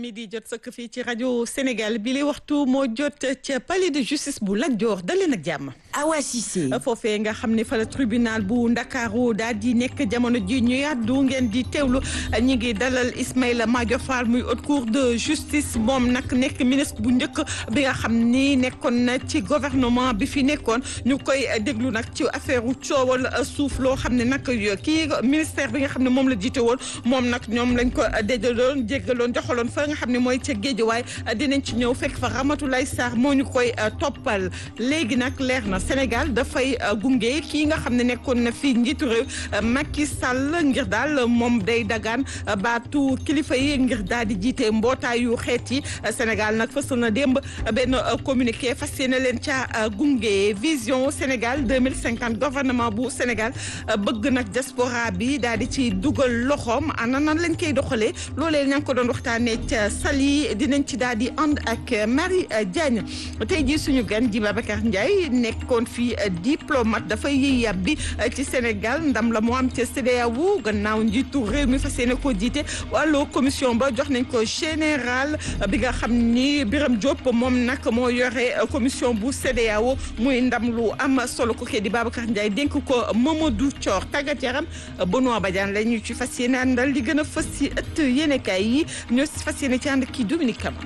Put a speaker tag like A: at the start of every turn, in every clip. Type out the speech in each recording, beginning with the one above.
A: mi di jot sëkk fii ci rajo Sénégal bi li waxtu moo jot ca palais de justice bu Lat Dior dalee nag jàmm.
B: Awa Cissé.
A: foofee nga xam ne fa la tribunal bu Ndakaaru daal di nekk jamono ji ñu yàddu ngeen di teewlu ñi ngi dalal Ismaïla Madior Fall muy haute cour de justice moom nag nekk ministre bu njëkk bi nga xam ni nekkoon na ci gouvernement bi fi nekkoon ñu koy déglu nag ci affaire coowal suuf loo xam ne nag kii ministère bi nga xam ne moom la jiite woon moom nag ñoom lañ ko déjaloon jéggaloon joxaloon fa nga xam ne mooy ca Géejawaay dinañ ci ñëw fekk fa Ramatoulaye Sarr moo ñu koy toppal léegi nag leer na Sénégal dafay gunge kii nga xam ne nekkoon na fii njiitu réew Macky Sall ngir daal moom day dagaan baatu kilifa yi ngir daal di jiite mbootaayu xeet yi Sénégal nag fësal na démb benn communiqué fas yéene leen ca gunge vision Sénégal 2050 gouvernement bu Sénégal bëgg nag diaspora bi daal di ci dugal loxoom ana nan lañ koy doxalee loolee ña ngi ko doon waxtaanee ca Saly dinañ ci daal di ànd ak Marie Diagne tey jii suñu gan ji Babacar Ndiaye nekkoon fii diplomate dafay yiy yàbbi ci Sénégal ndam la moo am ca CEDEAO gannaaw njiitu réew mi fas yéene koo jiite wàllu commission ba jox nañ ko général bi nga xam ni Birame Diop moom nag moo yore commission bu CEDEAO muy ndam lu am solo ko kii di Babacar Ndiaye dénk ko Mamadou Thior tàggat yaram Benoît Badiane la ñu ci fas yéene àndal li gën a fës ci ëtt yéenekaay yi ñoo si fas yéene ci ànd kii Dominique Kama.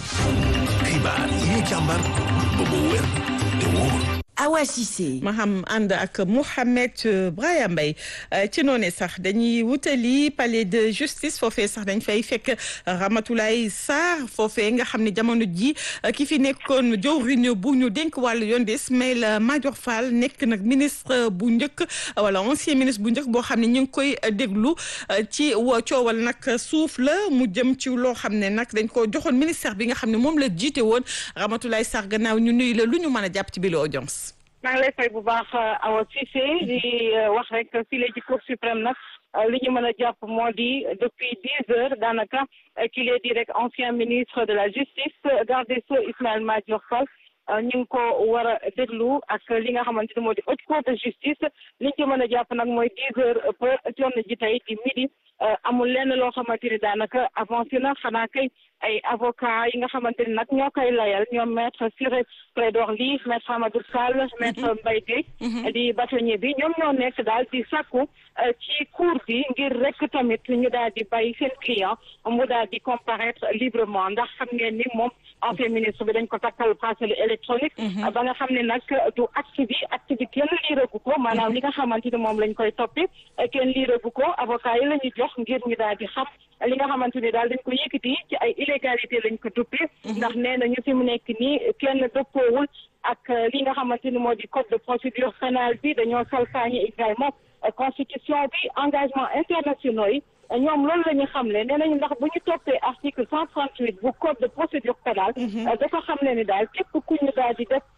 C: xibaar yi ñu càmbar ba mu wér te wóor.
B: Awa Cissé.
A: ma xam ànd ak Mouhamed Braya Mbaye ci noonu sax dañuy wutali palais de justice foofee sax dañ fay fekk Ramatoulaye Sarr foofee nga xam ne jamono ji ki fi nekkoon jawriñ bu ñu dénk wàllu yoon di Ismaïla Madior Fall nekk nag ministre bu njëkk wala ancien ministre bu njëkk boo xam ne ñu ngi koy déglu ci coowal nag suuf la mu jëm ci loo xam ne nag dañ ko joxoon ministère bi nga xam ne moom la jiite woon Ramatoulaye Sarr gannaaw ñu nuyu la lu ñu mën a jàpp ci bi la audience
D: maa ngi lay fay bu baax Awa Cissé di wax rek fii la ci Cour suprême nag li ñu mën a jàpp moo di depuis dix heures daanaka ki lay di rek ancien ministre de la justice garde des sceaux Ismaïla Madior Fall ñu ngi ko war a déglu ak li nga xamante ni moo di haute cour de justice li ñu ci mën a jàpp nag mooy dix heures ba jonn ji tey di midi amul lenn loo xamante ni daanaka avancé na xanaa kay ay avocat yi nga xamante ni nag ñoo koy layal ñoom maître Ciré Clédor Ly maître Amadou Sall maître Mbaye Guèye di bâtonnier bi ñoom ñoo nekk daal di sàkku ci cour bi ngir rek tamit ñu daal di bàyyi seen client mu daal di comparaître librement ndax xam ngeen ni moom ancien ministre bi dañ ko takkal bracelet électronique ba nga xam ne nag du acte bi acte bi kenn liiragu ko maanaam li nga xamante ni moom lañ koy toppi kenn liiragu ko avocat yi la ñu jox ngir ñu daal di xam li nga xamante ni daal dañ ko yëkkati ci ay illégalité lañ ko tuppi ndax nee na ñu fi mu nekk nii kenn dëppoowul ak li nga xamante ni moo di code de procédure pénale bi dañoo salfaañi également constitution bi engagement internationaux yi ñoom loolu la ñu xamle nee nañu ndax bu ñu toppee article cent trente huit bu code de procédure pénale dafa xamle ni daal képp ku ñu daal di def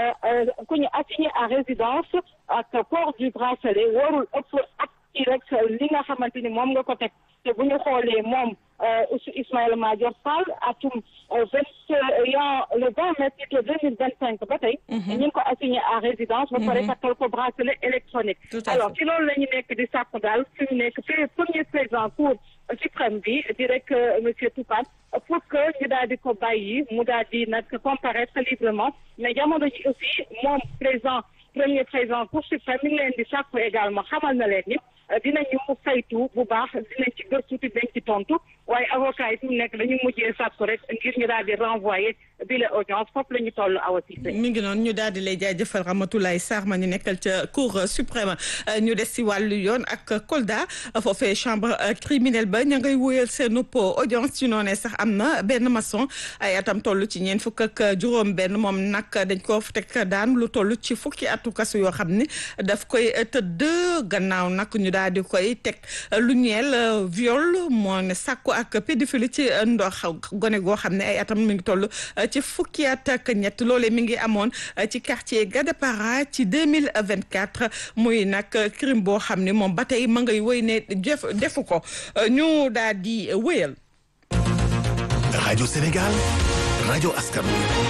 D: ku ñu assigné à résidence ak port du bracelet warul ëpp ak ci rek li nga xamante ni moom nga ko teg te bu ñu xoolee moom Ismaïla Madior Fall atum vingt le vingt mai plutôt deux mille vingt cinq ba tey ñu ngi ko assigné à résidence ba pare takkal ko bracelet électronique alors ci loolu la ñu nekk di sàkku daal fi mu nekk premier président cour suprême bi di rek monsieur Toupane pour que ñu daal di ko bàyyi mu daal di nag comparaître librement mais jamono ji aussi moom président premier président cour suprême mi ngi leen di sàkku également xamal na leen ni dinañu saytu bu baax dinañ ci gëstu te dañ ci tontu waaye avocat yi fi mu nekk dañu mujjee sàkku rek ngir ñu daal di renvoyer bi la audience foofu la ñu toll Awa Cissé
A: mi ngi noonu ñu daal di lay jaajëfal Ramatoulaye Sarr ma ñu nekkal ca cour suprême ñu des si wàllu yoon ak Kolda foofee chambre criminelle ba ña ngay wóyal seen audience ci noonee sax am na benn maçon ay atam toll ci ñeent fukk ak juróom benn moom nag dañ ko teg daan lu toll ci fukki atu kasu yoo xam ni daf koy tëdd gannaaw nag ñu daal di koy teg lu ñeel viol moo ne sàkku ak pédophilie ci ndox gone goo xam ne ay atam mi ngi toll ci fukki at ak ñett loolee mi ngi amoon ci quartier Gadapara ci deux mille vingt quatre muy nag crime boo xam ne moom ba tey ma ngay wéy ne def defu ko ñu daal di wéyal.
C: rajo Sénégal rajo askan wi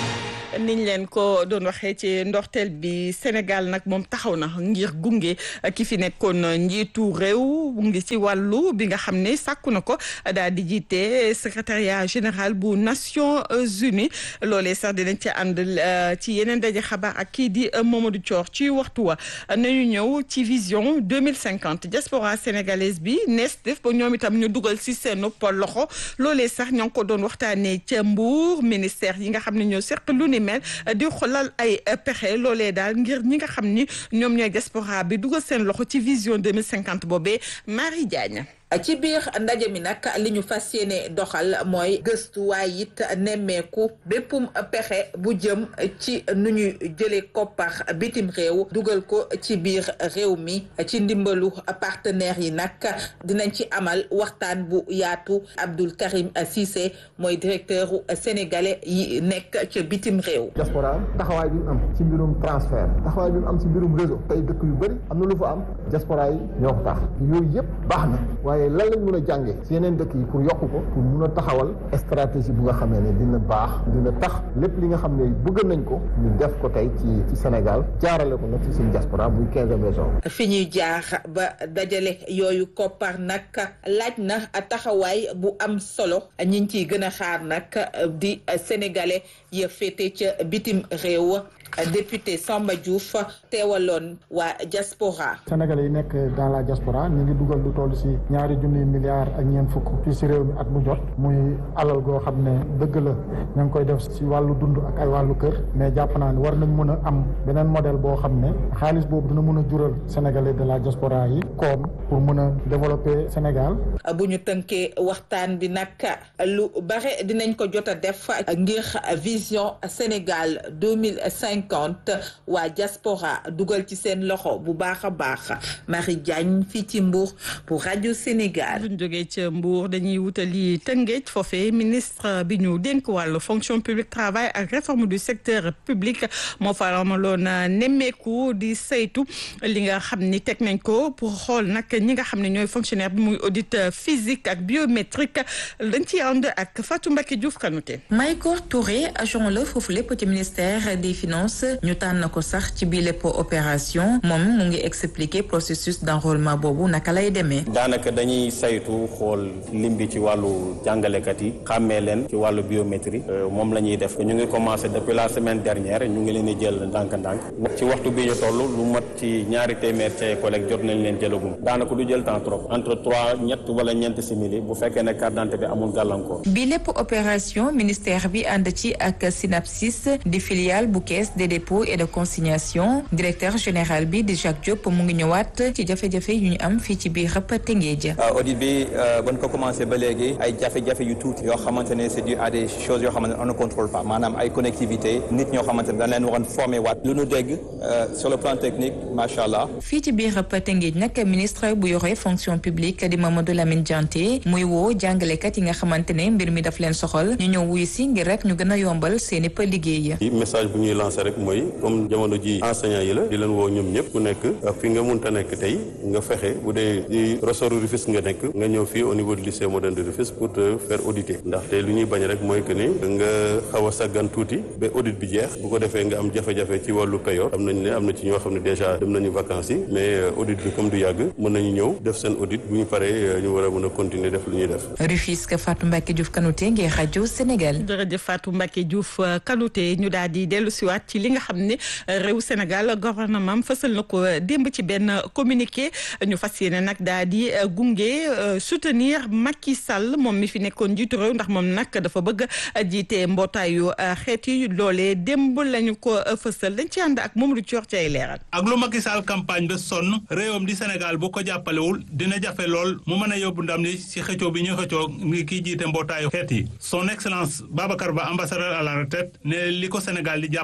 A: niñ leen ko doon waxee ci ndorteel bi Sénégal nag moom taxaw na ngir gunge ki fi nekkoon njiitu réew ngi ci wàllu bi nga xam ne sàkku na ko daal di jiite secrétariat général bu Nations Unies loolee sax dinañ ci ànd ci yeneen daje xabaar ak kii di Mamadou Thior ci waxtu wa nañu ñëw ci vision deux mille cinquante diaspora sénégalaise bi nees def ba ñoom itam ñu dugal si seen loxo loolee sax ñoo ngi ko doon waxtaanee ca Mbour ministère yi nga xam ne ñoo seq lu ni mel di xolal ay pexe loolee daal ngir ñi nga xam ni ñoom ñooy diaspora bi dugal seen loxo ci vision deux mille cinquante boobee Marie Diagne.
E: ci biir ndaje mi nag li ñu fas yéene doxal mooy gëstu waaye it nemmeeku béppum pexe bu jëm ci nu ñuy jëlee koppar bitim réew dugal ko ci biir réew mi ci ndimbalu partenaires yi nag dinañ ci amal waxtaan bu yaatu Abdoul Karim Cissé mooy directeur sénégalais yi nekk ca bitim réew.
F: diaspora taxawaay bi mu am ci mbirum transfert taxawaay bi mu am ci mbirum réseau tey dëkk yu bëri am na lu fa am diaspora yi ñoo ko tax yooyu yëpp baax na waaye lan lañ mën a jàngee ci yeneen dëkk yi pour yokk ko pour mun a taxawal stratégie bu nga xamee ne dina baax dina tax lépp li nga xam ne bëgg nañ ko ñu def ko tey ci ci Sénégal jaarale ko nag ci suñu diaspora muy quinzième région
E: fi ñuy jaar ba dajale yooyu koppar nag laaj na taxawaay bu am solo ñi ngi ciy gën a xaar nag di sénégalais ya féete ca bitim réew député Samba Diouf teewaloon waa diaspora
G: sénégalais yi nekk dans la diaspora ñu ngi dugal lu toll si ñaari junniy milliards ak ñeent fukk fii si réew mi at mu jot muy alal goo xam ne dëgg la ña ngi koy def si wàllu dund ak ay wàllu kër mais jàpp naa ne war nañ mën a am beneen modèle boo xam ne xaalis boobu dina mën a jural sénégalais de la diaspora yi koom pour mën a développer Sénégal.
E: bu ñu tënkee waxtaan bi nag lu bare dinañ ko jot a def ngir vision Sénégal deux mille cinquante waa diaspora dugal ci seen loxo bu baax a baax Marie Diagne fii ci Mbour pour rajo Sénégal.
A: bu ñu jógee ca Mbour dañuy wutali Tëngéej foofee ministre bi ñu dénk wàllu fonction publique travail ak réforme du secteur public moo fa amaloon nemmeeku di saytu li nga xam ni teg nañ ko pour xool nag ñi nga xam ne ñooy fonctionnaire bi muy audit physique ak biométrique dañ ciy ànd ak Fatou Mbacké Diouf Kanouté.
B: Maïkor Touré agent la foofu lépp ci ministère des finances ñu tànn ko sax ci bii lépp opération moom mu ngi expliquer processus d'enrôlement boobu naka lay demee.
H: daanaka dañuy saytu xool lim bi ci wàllu jàngalekat yi xàmmee leen ci wàllu biométrie moom la ñuy def ñu ngi commencé depuis la semaine dernière ñu ngi leen di jël ndànk-ndànk ci waxtu bi ñu toll lu mat ci ñaari téeméer ci ay collègues jot nañ leen jëlagum daanaka du jël temps trop entre trois ñett wala ñeent simili bu fekkee ne carte d'identité bi amul gàllankoor.
B: bi lépp opération ministère bi ànd ci ak Synapsis di filiale bu caisse des dépôts et de consignation directeur général bi di Jacques Diop mu ngi ñëwaat ci jafe-jafe yu ñu am fii ci biir Tëngéej.
I: audit bi ba ñu ko commencé ba léegi ay jafe-jafe yu tuuti yoo xamante ne c'est dû à des choses yoo xamante ne on ne contrôle pas maanaam ay connectivité nit ñoo xamante ne dañ leen waroon formé waat lu ñu dégg sur le plan technique macha allah.
B: fii ci biir Tëngéej nag ministre bu yore fonction publique di Mamadou Lamine Dianté muy woo jàngalekat yi nga xamante ne mbir mi daf leen soxal ñu ñëw wuyu si ngir rek ñu gën a yombal seen i liggéey.
J: message bu ñuy lancer rek mooy comme jamono ji enseignants yi la di leen woo ñoom ñëpp ku nekk fi nga munta nekk tey nga fexe bu dee di ressort Rufisque nga nekk nga ñëw fii au niveau du lycée moderne de Rufisque pour te faire auditer ndaxte lu ñuy bañ rek mooy que ni nga xaw a saggan tuuti ba audit bi jeex bu ko defee nga am jafe-jafe ci wàllu payoor am nañ ne am na ci ñoo xam ne déjà dem nañu vacances yi mais audit bi comme du yàgg mën nañu ñëw def seen audit bu ñu paree ñu war a mën a continuer def lu ñuy def.
B: Rufisque Fatou Mbacké Diouf Kanouté ngir rajo Sénégal.
A: jërëjëf Fatou Mbacké Diouf Kanouté ñu daal di dellu siwaat ci li nga xam ne réew Sénégal gouvernement fësal na ko démb ci benn communiqué ñu fas yéene nag daal di gunge soutenir Macky Sall moom mi fi nekkoon jiitu réew ndax moom nag dafa bëgg jiite mbootaayu xeet yi loolee démb lañu ko fësal dañ ci ànd ak moom lu coor ci ay leeral.
K: ak lu Macky Sall campagne ba sonn réewam di Sénégal bu ko jàppalewul dina jafe lool mu mën a yóbbu ndam li ci xëccoo bi ñu xëccoo ngi kii jiite mbootaayu xeet yi son excellence Babacar Ba ambassadeur à la retraite ne li ko Sénégal di jàppale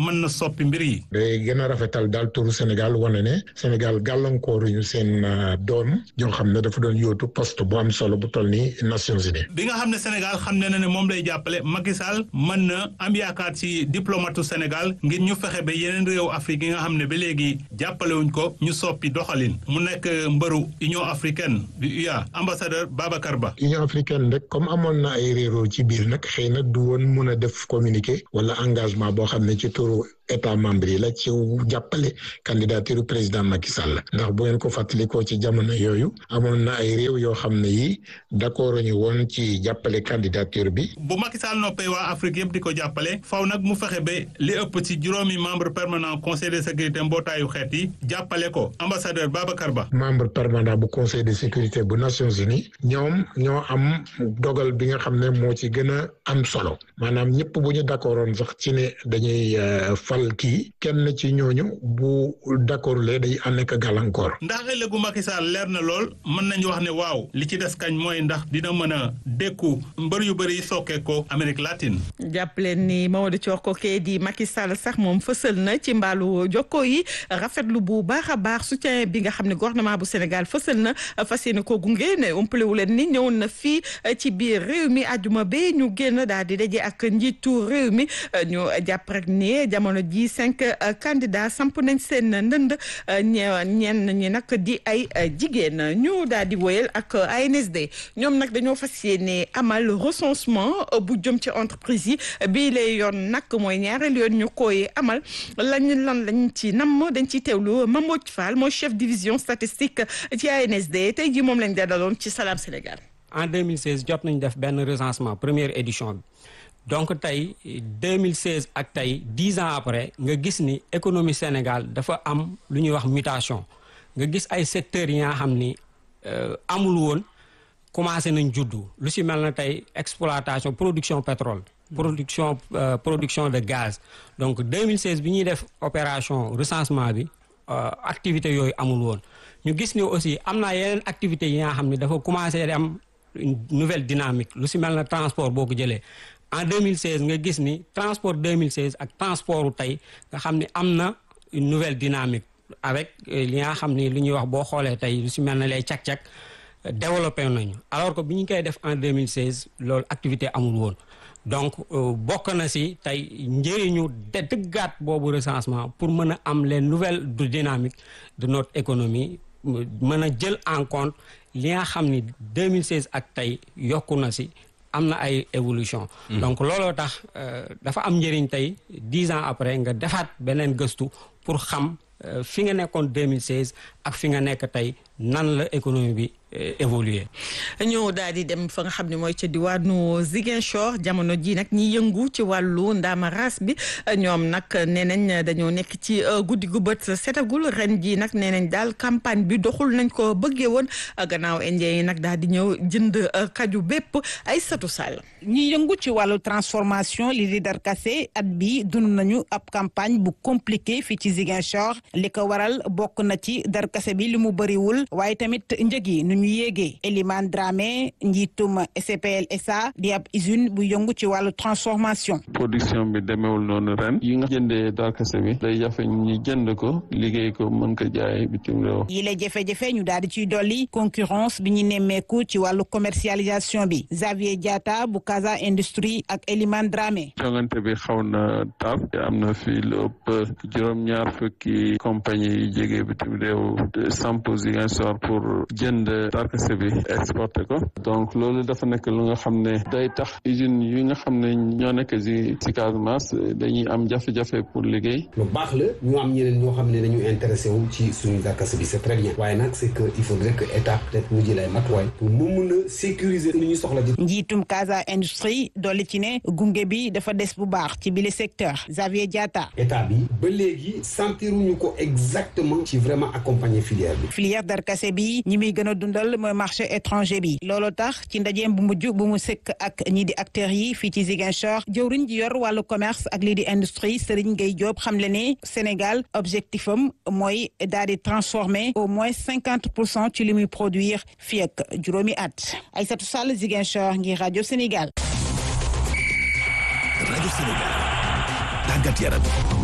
K: mën na soppi mbir yi.
L: day gën a rafetal daal turu Sénégal wane ne Sénégal gàllankooruñu seen doom joo xam ne dafa doon yóotu poste bu am solo bu toll ni Nations Unies.
K: bi nga xam ne Sénégal xam ne na ne moom lay jàppale Macky Sall mën na am yaakaar ci diplomatu Sénégal ngir ñu fexe ba yeneen réew Afrique yi nga xam ne ba léegi jàppalewuñ ko ñu soppi doxalin mu nekk mbëru Union africaine du UA ambassadeur Babacar Ba.
L: Union africaine rek comme amoon na ay réeroo ci biir nag xëy na du woon mun a def communiqué wala engagement boo xam ne ci turu état membre yi la ci jàppale candidature président Macky Sall ndax bu ngeen ko fàttalikoo ci jamono yooyu amoon na ay réew yoo xam ne yi d'accord ñu woon ci jàppale candidature bi.
K: bu Macky Sall noppee waa Afrique yëpp di ko jàppale faw nag mu fexe ba li ëpp ci juróomi membre permanent conseil de sécurité mbootaayu xeet yi jàppale ko ambassadeur Babacar Ba.
L: membre permanent bu conseil de sécurité bu Nations Unies ñoom ñoo am dogal bi nga xam ne moo ci gën a am solo maanaam ñëpp bu ñu d'accordoon sax ci ne dañuy fal kii kenn ci ñooñu bu d'accord lee day ànd ak gàllankoor.
K: ndax ëllëgu Macky Sall leer na lool mën nañu wax ne waaw li ci des kañ mooy ndax dina mën a dékku mbër yu bëri yi sokkee ko Amérique latine.
A: jàpp leen ni Mamadou Thior Koké di Macky Sall sax moom fësal na ci mbaalu jokko yi rafetlu bu baax a baax soutien bi nga xam ne gouvernement bu Sénégal fësal na fas yéene ko gunge ne umpale wu leen ni ñëwoon na fii ci biir réew mi àjjuma ba ñu génn daal di daje ak njiitu réew mi ñu jàpp rek ni jamono ji cinq candidats samp nañ seen ndënd ñenn ñi nag di ay jigéen ñu daal di woyal ak ANSD ñoom nag dañoo fas yéene amal recensement bu jëm ci entreprise yi bii lay yoon nag mooy ñaareel yoon ñu koy amal lañ lan lañ ci nam dañ ciy teewlu Mamadou Fall mooy chef division statistique ci ANSD tey ji moom lañ dalaloon ci Salam Sénégal.
M: en 2016 jot nañ def benn recensement première édition bi donc tey 2016 ak tey dix ans après nga gis ni économie Sénégal dafa am lu ñuy wax mutation nga gis ay secteurs yi nga xam ni amul woon commencé nañ juddu lu si mel na tey exploitation production pétrole. production production de gaz donc 2016 bi ñuy def opération recensement bi activité yooyu amul woon ñu gis ni aussi am na yeneen activités yi nga xam ni dafa commencé di am une nouvelle dynamique lu si mel na transport boo ko jëlee en 2016 nga gis ni transport 2016 ak transportu tey nga xam ni am na une nouvelle dynamique avec li nga xam ni lu ñuy wax boo xoolee tey lu si mel na lay cak-cak développé nañu alors que bi ñu koy def en 2016 loolu activité amul woon donc bokk na si tey njëriñu de dëggaat boobu recensement pour mën a am les nouvelles dynamiques de notre économie mën a jël en compte li nga xam ni 2016 ak tey yokku na si am na ay évolution donc looloo tax dafa am njëriñ tey dix ans après nga defaat beneen gëstu pour xam fi nga nekkoon 2016 ak fi nga nekk tey nan la économie bi évoluer
A: ñoo daal di dem fa nga xam ne mooy ca diwaanu Ziguinchor jamono ji nag ñi yëngu ci wàllu ndaamaraas bi ñoom nag nee nañ dañoo nekk ci guddi gu bët setagul ren ji nag nee nañ daal campagne bi doxul nañ ko bëggee woon gannaaw indien yi nag daal di ñëw jënd kaju bépp ay satu sall
N: ñi yëngu ci wàllu transformation li di darkase at bi dund nañu ab campagne bu compliqué fii ci Ziguinchor li ko waral bokk na ci darkase bi li mu bëriwul waaye tamit njëg yi nu ñu yéegee Elimane Dramé njiitum SPL SA di ab usine bu yëngu ci wàllu transformation
O: production bi demeewul noonu ren yi nga jëndee darkase bi day jafe ñi jënd ko liggéey ko mën ko jaay bitim réew
N: yi la jafe-jafe ñu daal di ciy dolli concurrence bi ñu nemmeeku ci wàllu commercialisation bi Xavier Diatta bu Casa Industrie ak Elimane Dramé
O: jongante bi xaw na tar am na fi lu ëpp juróom-ñaar fukki compagnie yi jege bitim réew samp Ziguinchor pour jënd darkase bi exporté ko donc loolu dafa nekk lu nga xam ne day tax usines yi nga xam ne ñoo nekk si si Casamance dañuy am jafe-jafe pour liggéey
P: lu baax la ñu am ñeneen ñoo xam ne dañu intéressé wu ci suñu darkase bi c'est très bien waaye nag c'est que il faudrait que état peut-être mu jël ay matuwaay pour mu mun a sécuriser li ñu soxla ji
N: njiitum Casa Industrie dolli ci ne gunge bi dafa des bu baax ci bile secteur Xavier Diatta
P: état bi ba léegi sentiruñu ko exactement ci vraiment accompagner filière bi
N: filière darkase bi ñi muy gën a dundal mooy marché étranger bi loolu tax ci ndajeem bu mujj bu mu sëkk ak ñi di acteurs yi fii ci Ziguinchor jëwriñ ji yor wàllu commerce ak lii di industrie Serigne Gueye Diop xam le ne Sénégal objectif am mooy daal di transformer au moins cinquante pour cent ci li muy produire fii ak juróomi at Aïssatou Sall Ziguinchor ngir rajo Sénégal.
C: rajo Sénégal tàggat yaram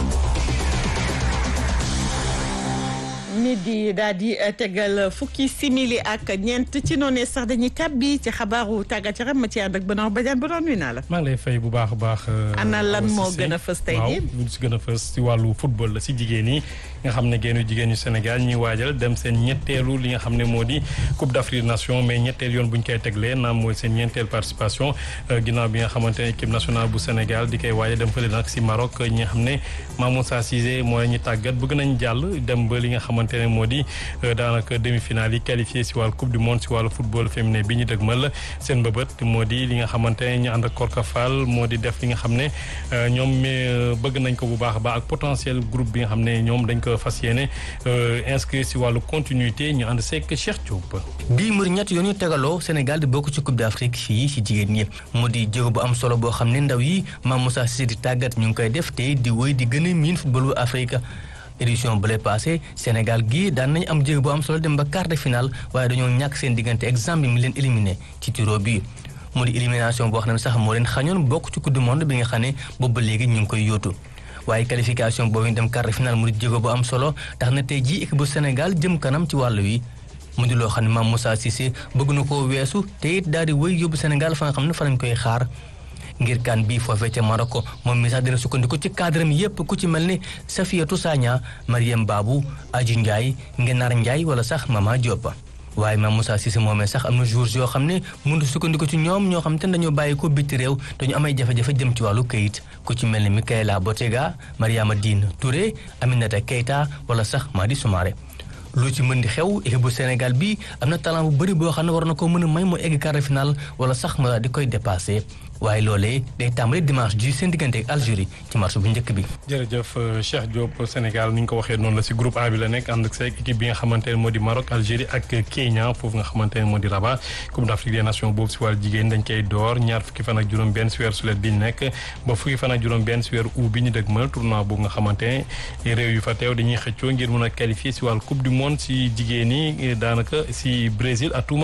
A: nit di daal di tegal fukki simili ak ñeent ci noonu sax dañuy tàbbi ci xabaaru tàggat yaram ma ci ànd ak Benoît Badiane ba doon nuyu naa la.
Q: maa ngi lay fay bu baax a baax.
A: ana lan moo gën a fës tey jii
Q: waaw lu si gën a fës si wàllu football la si jigéen yi nga xam ne génnu jigéen ñu Sénégal ñuy waajal dem seen ñetteelu li nga xam ne moo di Coupe d'Afrique des Nations mais ñetteel yoon bu ñu koy teglee naam mooy seen ñeenteel participation ginnaaw bi nga xamante ne équipe nationale bu Sénégal di koy waajal dem fële nag si Maroc ñi nga xam ne Mamoussa Cissé mooy ñu tàggat bëgg nañ jàll dem ba li nga xamante ne moo di daanaka demi-finale yi qualifié si wàllu coupe du monde si wàllu football féminin bi ñu dëgmal seen mbëbët moo di li nga xamante ne ñu ànd ak Korka Fall moo di def li nga xam ne ñoom bëgg nañ ko bu baax a baax ak potentiel groupe bi nga xam ne ñoom dañ ko fas yéene inscrit si wàllu continuité ñu ànd seeg Cheikh Diop.
R: bii mbir ñett yoon yu tegaloo Sénégal di bokk ci coupe d'Afrique fii si jigéen ñi moo di jéego bu am solo boo xam ne ndaw yi Mame Moussa Cissé di tàggat ñu ngi koy def te di wéy di gën a miin football bu Afrique. édition bu lay passé Sénégal gii daan nañu am jéego bu am solo dem ba quart de finale waaye dañoo ñàkk seen diggante exemple mi leen éliminé ci tiro bi mu di élimination boo xam ne sax moo leen xañoon bokk ci coupe du monde bi nga xam ne boobu ba léegi ñu ngi koy yóotu waaye qualification boobu ñu dem quart de finale mu di jéego bu am solo tax na tey jii équipe bu Sénégal jëm kanam ci wàllu wi mu di loo xam ne Mame Moussa Cissé bëgg na koo weesu te it daal di wéy yóbbu Sénégal fa nga xam ne fa lañ koy xaar ngir kan bii foofee ca Maroc moom mi sax dina sukkandiku ci cadre mi yépp ku ci mel ni Safiatou Sagna Mariam Babou Aji Ndiaye Ngenar Ndiaye wala sax Mama Diop waaye Mame Moussa Cissé moomee sax am na jours yoo xam ne mënut sukkandiku ci ñoom ñoo xam te dañoo bàyyi ko bitti réew dañu amay jafe-jafe jëm ci wàllu këyit ku ci mel ni Mikaela Botega Mariama Diine Touré Aminata Keita wala sax Madi Soumaré lu ci mën di xew équipe bu Sénégal bi am na talent bu bëri boo xam ne war na ko mën a may mu egg quart de finale wala sax ma di koy dépassé waaye loolee day tàmbali dimanche ji seen diggante ak Algérie ci match bu njëkk bi.
Q: jërëjëf Cheikh Diop Sénégal ni ñu ko waxee noonu la si groupe A bi la nekk ànd ak sa équipe bi nga xamante ne moo di Maroc Algérie ak Kenya foofu nga xamante ne moo di Rabat Coupe d'Afrique des Nations boobu si wàllu jigéen dañ koy door ñaar fukki fan ak juróom-benn si weer sulet bi ñu nekk ba fukki fan ak juróom-benn si weer août bi ñu dëgmal tournoi boobu nga xamante ne réew yu fa teew dañuy xëccoo ngir mën a qualifier si wàllu Coupe du monde si jigéen yi daanaka si Brésil atuma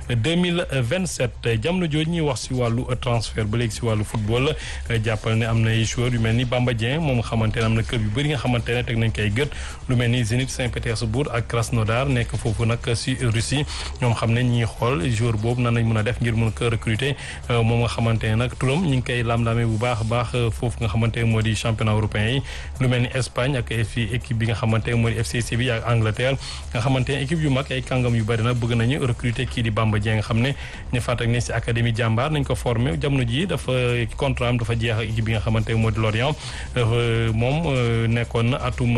Q: 2027 jamono jooju ñuy wax si wàllu transfert ba léegi si wàllu football jàppal ne am na ay joueurs yu mel ni Bamba Dieng moom nga xamante ne am na club yu bëri nga xamante ne teg nañ koy gët lu mel ni Zénith Saint-Pétersbourg ak Krasnodar nekk foofu nag si Russie ñoom xam ne ñiy xool joueur boobu nan nañ mën a def ngir mën ko recruter moom nga xamante ne nag turam ñu ngi koy lam-lamee bu baax a baax foofu nga xamante ne moo di championnat européen yi lu mel ni Espagne ak fi équipe bi nga xamante ne moo di FC Séville ak Angleterre nga xamante ne équipe yu mag ay kàngam yu bëri nag bëgg nañu recruter kii di Bamba Dieng nga xam ne ñu fàttali ne si académie jàmbaar nañ ko formé jamono ji dafa contrat am dafa jeex ak équipe bi nga xamante ne moo di Lorient moom nekkoon na atum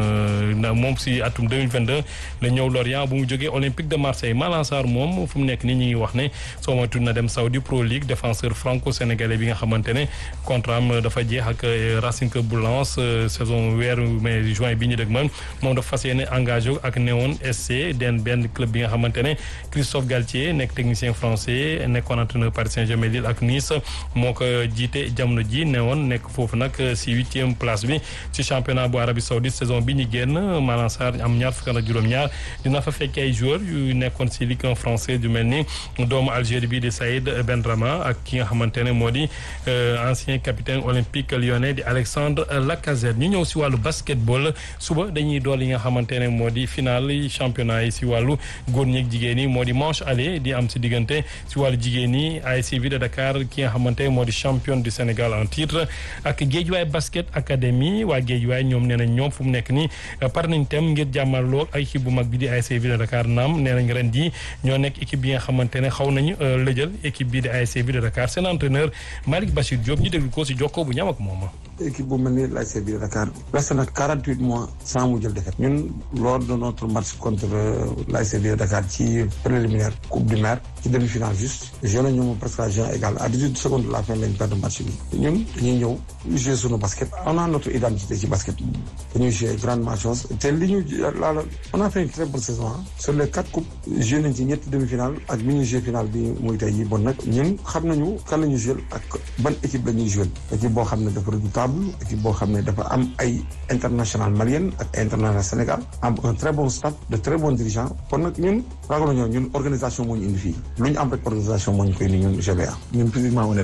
Q: moom si atum 2022 la ñëw Lorient bu mu jógee Olympique de Marseille Malang Sarr moom fu mu nekk nii ñu ngi wax ne soo ma tudd na dem Saudi Pro League défenseur franco-sénégalais bi nga xamante ne contrat am dafa jeex ak Racing Club bu Lens saison weeru mai juin bi ñu dëg man moom dafa fas yéene engagé ak Néon SC den benn club bi nga xamante ne Christophe Galtier nekk technicien français nekkoon entraîneur Paris Saint-Germain Lille ak Nice moo ko jiite jamono ji newoon nekk foofu nag si huitième place bi ci championnat bu Arabie Saoudite saison bi ñu génn Malang Sarr am ñaar fukk ak juróom-ñaar dina fa fekk ay joueurs yu nekkoon si Ligue 1 français yu mel ni doomu Algérie bi di Saïd Benrahma ak ki nga xamante ne moo di ancien capitaine olympique lyonnais di Alexandre Lacazette ñu ñëw si wàllu basketball suba dañuy dool yi nga xamante ne moo di finale championnat yi si wàllu góor ñi ak jigéen yi moo di manche aller di am si diggante si wàllu jigéen yi ASC Ville de Dakar ki nga xamante moo di championne du Sénégal en titre ak Guédiawaye basket académie waa Guédiawaye ñoom nee nañ ñoom fu mu nekk nii par nañ tem ngir jàmmarloo ak équipe bu mag bi di ASC Ville de Dakar naam nee nañ ren jii ñoo nekk équipe bi nga xamante ne xaw nañu lëjal équipe bi di ASC Ville de Dakar seen entraîneur Malick Bachir Diop ñu déglu ko si jokkoo bu ñam ak moom
S: équipe bu mel ni l'ASC Ville de Dakar resté na 48 mois sans mu jël défaite ñun lors de notre match contre l'ASC Ville de Dakar ci préliminaire coupe du maire ci demi-finale juste joué nañu moom presque à jeu égal à 18 secondes de la fin lañ perdre match bi ñun dañuy ñëw jouer sunu basket on a notre identité ci basket dañuy jouer grandement chose te li ñu laala on a fait une très bonne saison sur les quatre coupes joué nañ ci ñetti demi-finale ak bi ñu joué finale bi muy tey yi bon nag ñun xam nañu kan la ñuy joué ak ban équipe la ñuy joué équipe boo xam ne dafa redoutable équipe boo xam ne dafa am ay international malienne ak international Sénégal am un très bon staff de très bons dirigeants kon nag ñun ragalu ñoo ñun organisation moo ñu indi fii lu ñu am rek organisation moo ñu koy ni ñun GBA ñun physiquement on est prêt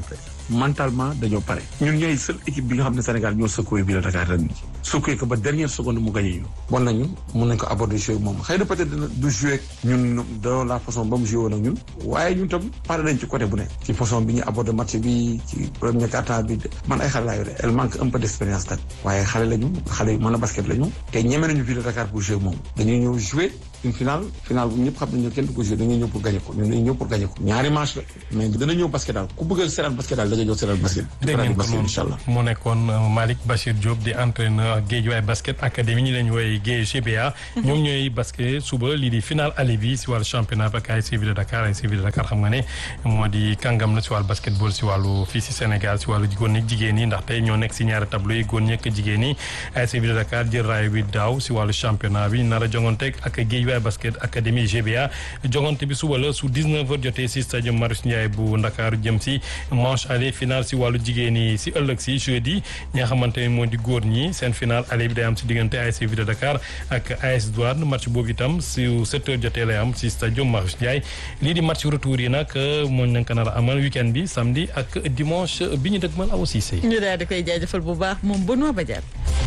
S: mentalement dañoo pare ñun ñooy seul équipe bi nga xam ne Sénégal ñoo secoué bi la Dakar ren secoué ko ba dernière seconde mu gagné ñu bon nañu mun nañ ko aborder jouer moom xëy na peut-être dina du jouer ñun de la façon ba mu joué woon ak ñun waaye ñun tam pare nañ ci côté bu ne ci façon bi ñu aborder match bi ci premier quart-temps bi man ay xale laa yore elle manque un peu d'expérience nag waaye xale lañu xale yu mën a basket lañu te ñeme nañu ville de Dakar pour jouer moom dañuy ñëw jouer une finale finale bu ñëpp xam nañu kenn du ko jouer dañuy ñëw pour gagner ko ñun dañuy ñëw pour gagner ko ñaari match la mais dana ñëw basket daal ku bëgg a seetaan basket daal da nga ñëw seetaan basket
Q: dégg ngeen ko
S: basket incha allah
Q: mu nekkoon Malick Bachir Diop di entraîneur Guédiawaye basket académie ñu leen wooye Guédiawaye GBA ñoom ñooy basket suba lii di final aller bi si wàllu championnat ak ASC Ville de Dakar ASC Ville de Dakar xam nga ne moo di kàngam na si wàllu basketball si wàllu fii si Sénégal si wàllu góor ñi jigéen ñi ndaxte ñoo nekk si ñaari tableau yi góor ñi ak jigéen ñi ASC Ville de Dakar jël raay bi daaw si wàllu championnat bi nar a jongonteeg ak Guédiawaye basket académie GBA jongante bi suba la su 19h jotee si stade Marius Ndiaye bu Ndakaaru jëm si manche aller final si wàllu jigéen ñi si ëllëg si jeudi ñi nga xamante ne moo di góor ñi seen final aller bi day am si diggante ASC Ville de Dakar ak AS Douane match boobu itam si 7h jotee lay am si stade Marius Ndiaye lii di match retour yi nag mooñ nañ ko nar a amal weekend bi samedi ak dimanche bi ñu dëgmal aw Cissé.
A: ñu daal di koy jaajëfal bu baax moom Benoît Badiane.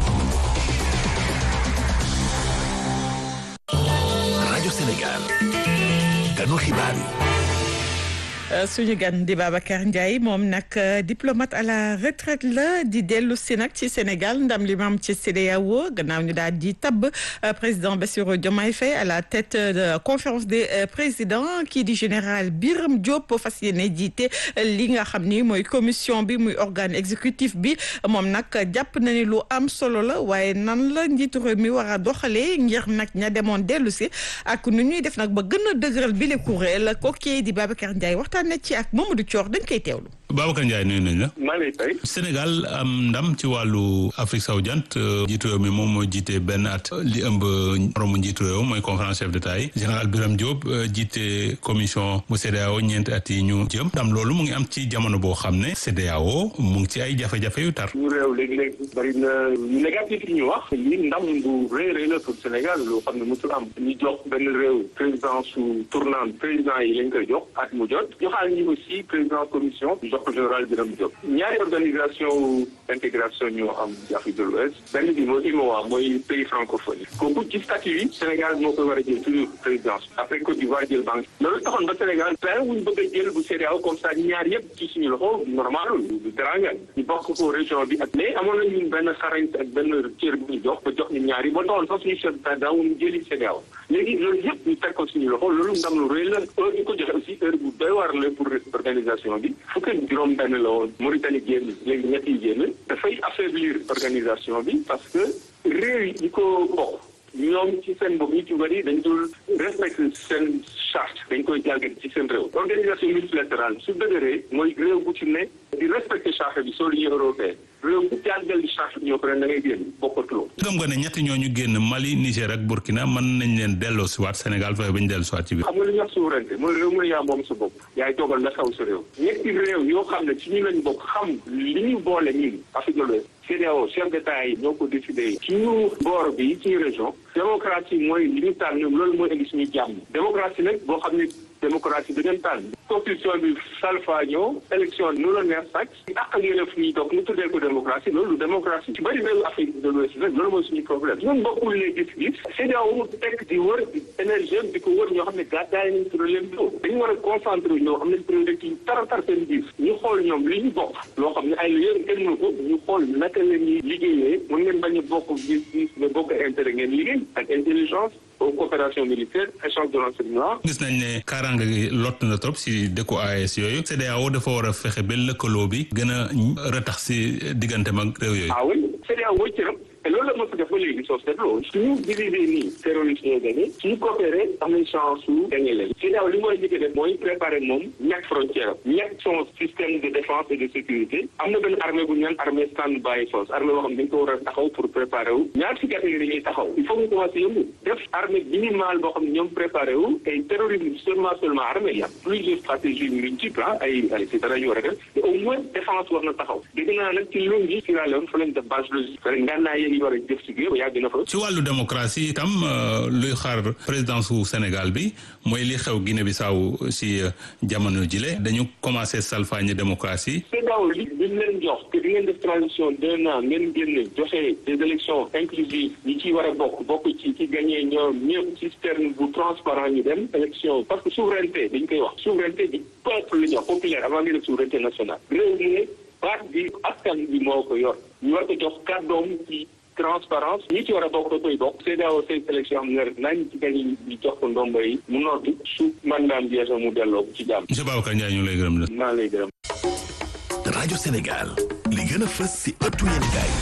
C: rajo Sénégal ganu xibaar yi.
A: suñu gan di Babacar Ndiaye moom nag diplomate à la retraite la di dellu si nag ci Sénégal ndam li mam ci CEDEAO gannaaw ñu daal di tabb président Bassirou Diomaye Faye à la tête de conférence des présidents kii di général Birame Diop fas yéene jiite li nga xam ni mooy commission bi muy organe exécutif bi moom nag jàpp na ni lu am solo la waaye nan la njiitu réew mi war a doxalee ngir nag ña demoon dellu si ak nu ñuy def nag ba gën a dëgëral bi le kuréel kooku di Babacar Ndiaye waxtaan na ci ak Mamadou Thior dañ koy teewlu.
T: Babacar Ndiaye nuyu nañ la.
U: maa ngi lay fay.
T: Sénégal am ndam ci wàllu Afrique sowu jant njiitu réew mi moom moo jiite benn at li ëmb moromu njiitu réew mooy conférence chef d'État yi général Birame Diop jiite commission bu CEDEAO ñeenti at yi ñu jëm ndam loolu mu ngi am ci jamono boo xam ne CEDEAO mu ngi ci ay jafe-jafe yu tar.
U: ñu réew léegi-léeg bari na négatif yi ñu wax lii ndam bu rëy rëy la pour Sénégal loo xam ne musul am ñu jox benn réew président su tournant président yi lañ koy jox at mu jot joxaal ñi aussi président commission jox ko général Birame Diop ñaari organisation intégration ñoo am ci Afrique de l'Ouest benn bi mooy UMOA mooy pays francophone yi kooku ci statut yi Sénégal moo koy war a jël toujours présidence après Côte d'Ivoire jël banque loolu taxoon ba Sénégal plan wuñ bëgg a jël bu CEDEAO comme ça ñaar yëpp ci suñu loxo normal du teranga ñu bokk ko région bi ak mais amoon nañu benn xarañ ak benn cër bu ñu jox ba jox ñu ñaar yi ba taxoon sax suñu chef d'état daawuñu jëli CEDEAO léegi loolu yëpp ñu teg ko suñu loxo loolu ndam lu rëy la heure ñu ko joxe aussi heure bu doy war la pour organisation bi fukk ak juróom benn la woon Mauritanie génn léegi ñett yi génn dafay affaiblir organisation bi parce que réew yi ko bokk ñoom ci seen bopp ñu ci bëri dañ dul respecté seen charte dañ koy jàngat ci seen réew organisation multilatérale su dëgëree mooy réew bu ci ne di respecté charte bi soo l'Union européenne réew bu jàngal charte bi ñoo ko ren da ngay génn bokkatuloo
T: gëm nga ne ñetti ñooñu génn Mali Niger ak Burkina mën nañ leen delloo si waat Sénégal fexe ba ñu dellu si waat ci biir
U: xam nga li ñuy wax souveraineté mooy réew mu ne yaa moom sa bopp yaay toogal la xew sa réew ñetti réew yoo xam ne ci ñu lañ bokk xam li ñu boole ñun Afrique de l'Ouest CEDEAO chef d'état yi ñoo ko décidé ci ñu boor bi ci région démocratie mooy li ñu tànn ñoom loolu mooy indi suñu jàmm démocratie nag boo xam ne démocratie da ngeen tànn constitution bi salfaañoo élection nu la neex sax ak ak yële fu ñuy toog ñu tuddee ko démocratie loolu démocratie ci bëri réew Afrique de l'Ouest nag loolu mooy suñu problème ñun bokkul les gis-gis CEDEAO mu tekk di wër di énergie di ko wër ñoo xam ne gàddaay nañ problème bi dañu war a concentré ñoo xam ne priorité yi tara tar seen biir ñu xool ñoom li ñu bokk loo xam ne ay la yéen kenn mënu ko ñu xool naka la ñuy liggéeyee mën ngeen bañ a bokk gis-gis mais bokk intérêt ngeen liggéey ak intelligence coopération militaire échange de renseignement
T: gis nañ ne kaaraange gi lott na trop si dëkku AES yooyu CEDEAO dafa war a fexe ba lëkkaloo bi gën a ratax si diggante mag réew yooyu
U: ah oui CEDEAO mooy cëram te loolu la mos a def ba léegi soo seetloo suñu divisé nii terroriste ñoo gagné suñu coopéré am nañ chance su gagné leen CEDEAO li mu war a njëkk a def mooy préparé moom ñàkk frontière am ñàkk son système de défense et de sécurité am na benn armée bu ñu naan armée stand-by force armée boo xam ne dañ ko war a taxaw pour préparer wu ñaar si gàtt yi dañuy taxaw il faut ñu commencé yëngu def armée minimale boo xam ne ñoom préparé wu et terrorisme seulement seulement armée y a plusieurs stratégies multiples ah ay ay c'est dara ñu war a def mais au moins défense war na taxaw dégg naa nag ci Lombi Sierra Leone fa lañ def base logistique ngànnaay yi war a def ci géew yàgg na fa.
T: ci wàllu démocratie itam luy xaar présidence su Sénégal bi mooy li xew Guinée Bissau si jamono jile dañu commencé salfaañe démocratie.
U: CEDEAO li bi ñu leen jox te di ngeen def transition d'un an ngeen génne joxe des élections inclusives ñi ciy war a bokk bokk ci ci gagné ñoom ñëpp système bu transparent ñu dem élection parce que souveraineté dañ koy wax souveraineté du peuple la ñu wax populaire avant nga def souveraineté nationale réew mi ne baat bi askan bi moo ko yor ñu war ko jox kàddoom ci transparence ñi ci war a bokk da koy bokk CEDEAO say élection am na nañ ci gañ ñu jox ko ndombo yi mu noddu su mandaam jeexee mu delloo ko ci jàmm.
T: monsieur Babacar Ndiaye ñu lay gërëm la.
U: maa lay gërëm.
C: rajo Sénégal li gën a fës si ëttu yéenekaay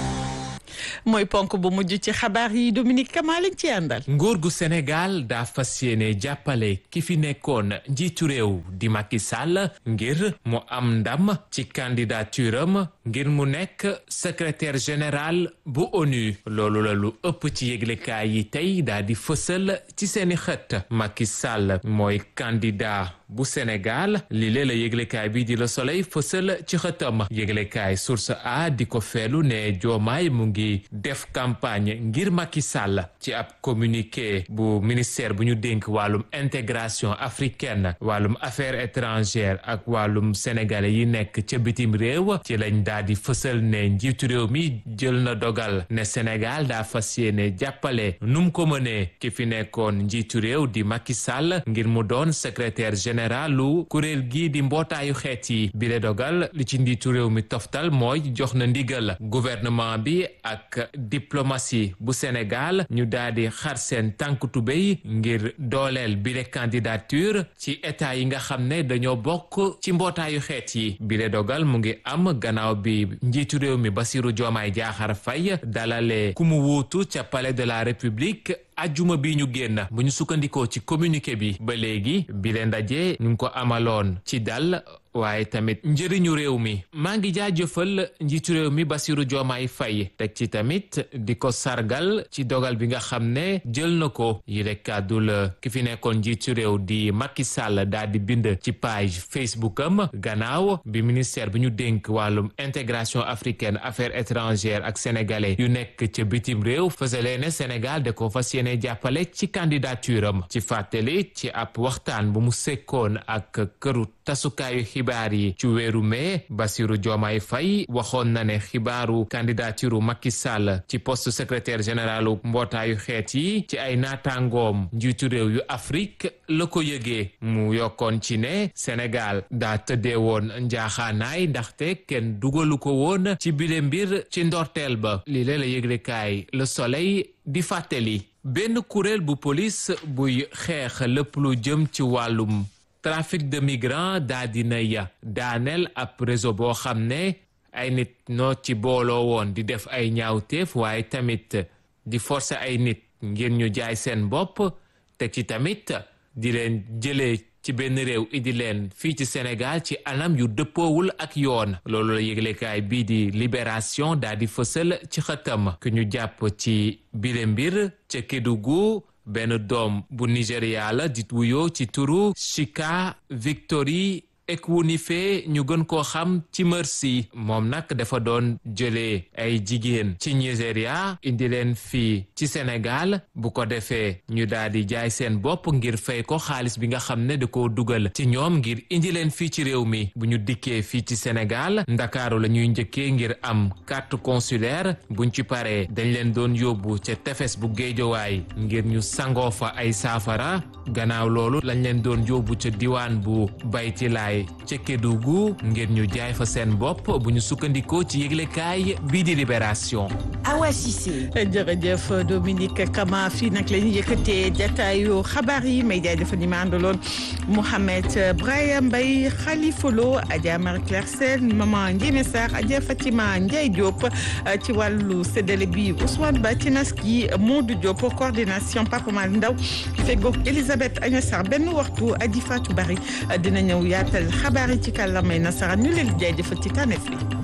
A: mooy ponk bu mujj ci xabaar yi Dominique Kama lañ ci àndal.
D: nguur gu Sénégal daa fas yéene jàppale ki fi nekkoon njiitu réew di Macky Sall ngir mu am ndam ci candidature am ngir mu nekk secrétaire général bu ONU loolu la lu ëpp ci yëglekaay yi tey daa di fësal ci seeni xët Macky Sall mooy candidat bu Sénégal li lee la yëglekaay bi di Le Soleil fësal ci xëtam yëglekaay source a di ko feelu ne Diomaye mu ngi def campagne ngir Macky Sall ci ab communiqué bu ministère bu ñu dénk wàllum intégration africaine wàllum affaires étrangères ak wàllum sénégalais yi nekk ca bitim réew ci lañ daa di fësal ne njiitu réew mi jël na dogal ne Sénégal daa fas yéene jàppale nu mu ko mënee ki fi nekkoon njiitu réew di Macky Sall ngir mu doon secrétaire général lu kuréel gi di mbootaayu xeet yi bile dogal li ci njiitu réew mi toftal mooy jox na ndigal gouvernement bi ak diplomatie bu Sénégal ñu daal di xar seen tànk tubéy ngir dooleel bile candidature ci état yi nga xam ne dañoo bokk ci mbootaayu xeet yi bile dogal mu ngi am gannaaw bi njiitu réew mi Bassirou Diomaye Diakhar Faye dalale ku mu wuutu ca palais de la République ajjuma bi ñu génn bu ñu sukkandikoo ci communiqué bi ba léegi bile ndaje ñu ngi ko amaloon ci dal waaye tamit njëriñu réew mi maa ngi jaajëfal njiitu réew mi Bassirou Diomaye Faye teg ci tamit di ko sargal ci dogal bi nga xam ne jël na ko yile kàddu la ki fi nekkoon njiitu réew di Macky Sall daal di bind ci page Facebook am gannaaw bi ministère bi ñu dénk wàllum intégration africaine affaires étrangères ak sénégalais yu nekk ca bitim réew fësalee ne Sénégal da ko fas yéene jàppale ci candidature am ci fàttali ci ab waxtaan bu mu sekkoon ak këru tasukaayu xibaar yi ci weeru mai Bassirou Diomaye Faye waxoon na ne xibaaru candidature Macky Sall ci poste secrétaire généralu mbootaayu xeet yi ci ay naataangoom njiitu réew yu Afrique la ko yëgee mu yokkoon ci ne Sénégal daa tëddee woon njaaxaanaay ndaxte kenn dugalu ko woon ci bile mbir ci ndorteel ba li lee la yëglekaay Le Soleil di fàttali benn kuréel bu police buy xeex lépp lu jëm ci wàllum trafic de migrants daa dina ya daaneel ab réseau boo xam ne ay nit noo ci booloo woon di def ay ñaawteef waaye tamit di forcer ay nit ngir ñu jaay seen bopp te ci tamit di leen jëlee ci benn réew indi leen fii ci Sénégal ci anam yu dëppoowul ak yoon loolu la yëglekaay bii di libération daa di fësal ci xëtam ku ñu jàpp ci bile mbir ca Kédougou benn doom bu Nigéria la di wuyoo ci turu Chika Victory Ekwunife ñu gën koo xam ci Mercy moom nag dafa doon jëlee ay jigéen ci Nigéria indi leen fii ci Sénégal bu ko defee ñu daal di jaay seen bopp ngir fay ko xaalis bi nga xam ne da koo dugal ci ñoom ngir indi leen fii ci réew mi bu ñu dikkee fii ci Sénégal ndakaaru la ñuy njëkkee ngir am carte consulaire buñ ci paree dañ leen doon yóbbu ca tefes bu géejowaay ngir ñu sangoo fa ay saafara gannaaw loolu lañ leen doon yóbbu ca diwaan bu baytilaay ca Kédougou ngir ñu jaay fa seen bopp bu ñu sukkandikoo ci yëglekaay bii di libération.
A: Awa Cissé. jërëjëf Dominique Kama fii nag la ñuy yëkkatee jataayu xabaar yi may jaajëfal ñi ma àndaloon Mouhamed Brahima Mbaye Khalifa Lo Adja Marie Claire Sène Maman Ndiémé Sarr Adja Fatima Ndiaye Diop ci wàllu séddale bi Ousmane Ba ci nas gi Modou Diop coordination Papa Mal Ndaw feggoog Elisabeth Agnes Sarr benn waxtu Adji Fatou Bari dina ñëw yaatal xabaar yi ci kàllaamay nasaraan ñu leen jaajëfal ci tànneef li